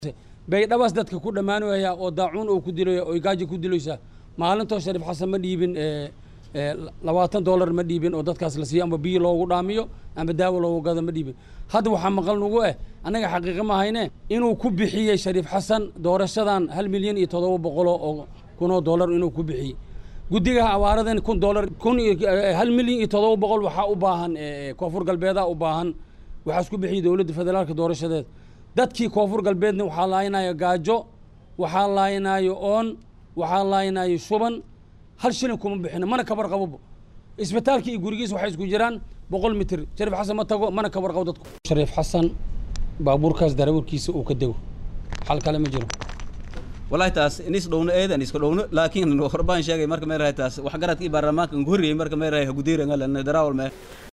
baydhabaas dadka ku dhammaanaya oo daacuun oo ku dilaya oo gaajo ku dilaysa maalintoo shariif xasan ma dhiibin labaatan dollar ma dhiibin oo dadkaas la siiyo amba biyo loogu dhaamiyo amba daawo loogu gado ma dhiibin hadda waxaa maqal nugu eh annaga xaqiiqa ma hayne inuu ku bixiyey shariif xasan doorashadan hal milyan iyo toddoba boqoloo oo kunoo dollar inuu ku bixiyey guddigaha abaaradan kun dollar kun hal milyan iyo toddoba boqol waxaa u baahan koonfur galbeedaa u baahan waxaa isku bixiyey dowladda federaalka doorashadeed dadkii koonfur galbeedna waxaa laaynayo gaajo waxaa laaynayo oon waxaa laaynayo shuban hal shilin kuma bixino mana kabar qabobo isbitaalkii iyo gurigiis waxay isku jiraan boqol mitir shariif xasan ma tago mana kabar qabo dadku shariif xasan baabuurkaas darawalkiisa uu ka dego xal kale ma jiro wallahi taas inis dhowno eedan iska dhowno laakiin horbaan sheegay marka meerahay taas wax garadkii baarlamaanka ngoriyey marka meerahay hagudiiranga darawal mee